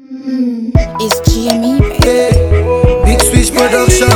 It's GME, baby. Yeah. Big Switch Production.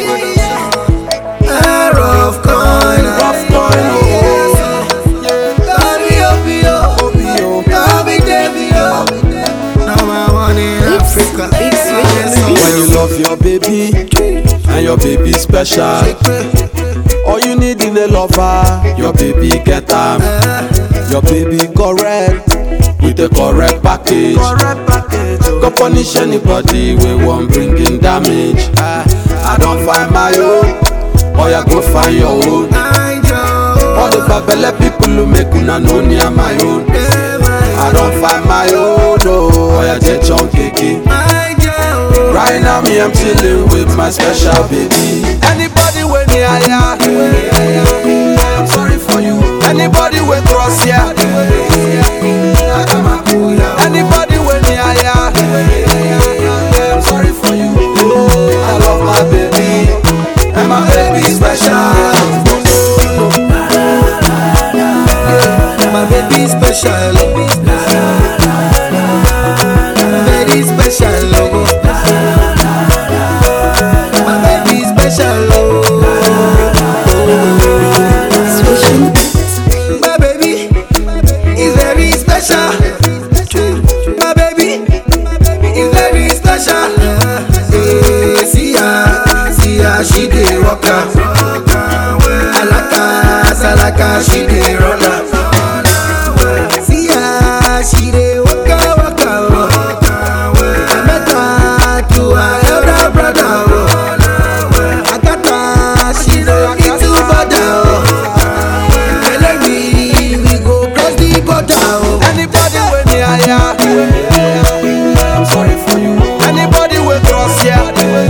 Ah, rough coin, rough coin. Oh, Baby, oh, oh, Baby, Davy, oh. Now I want in Africa. Big Switch. When you love your baby and your baby special, all you need in a lover, your baby get am. Your baby correct with a correct package. Go punish anybody we want bring in damage. Ah, I don't find my own, or you go find your own. I Joe. All the babele people who make una know near my own. I don't find my own, oh, or you just chunk keke. I Joe. Right now me I'm chilling with my special baby. Anybody when near ya, I'm sorry for you. Anybody when cross ya, anybody when near ya, I'm sorry for you. I love my baby, and my baby special. My baby special. Very special. Oh. My baby special. Oh. My baby is very special. My baby is very special. Eh, See her, see her, she dey walk am. Alaka, salaka, she dey run am. See her, she dey waka waka. oh. I met her to her elder brother. oh. I got her, she no need to bother. oh. Tell me we go cross the border. oh. Anybody when near ya, I'm sorry for you. Anybody when cross ya,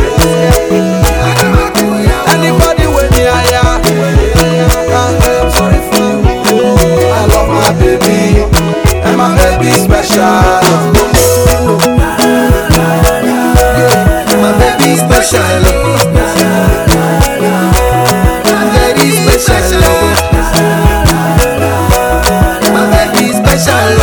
anybody when near ya, I'm sorry for you. I love my baby, and my baby special. My baby special. oh. Very special. oh. My baby special.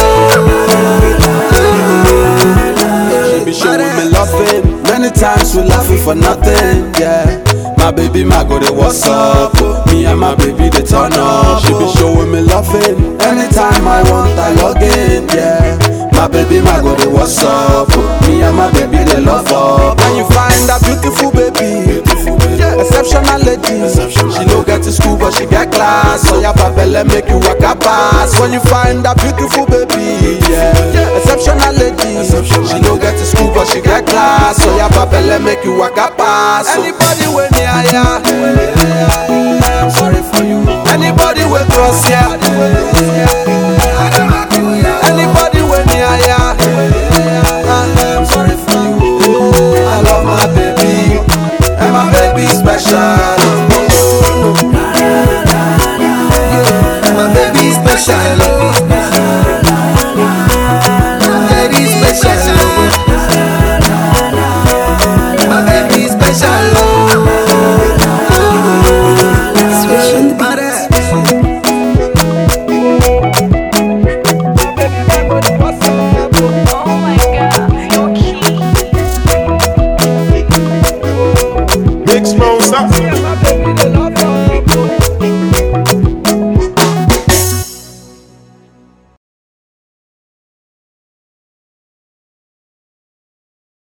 oh. She be showing me loving. Many times we laughing for nothing, yeah. My baby, my go they what's up? Me and my baby they turn up. She be showing me loving. Anytime I want, I log in, yeah. My baby, my go they what's up? Me and my baby they love up. And you find a beautiful baby, exceptional lady. She no get to school but she get class. So your babele make you walk a pass. When you find a beautiful baby, yeah, exceptional lady. She no get to school but she get class. So your babele make you walk a pass. Anybody when near ya, I'm sorry for you. Anybody when cross ya,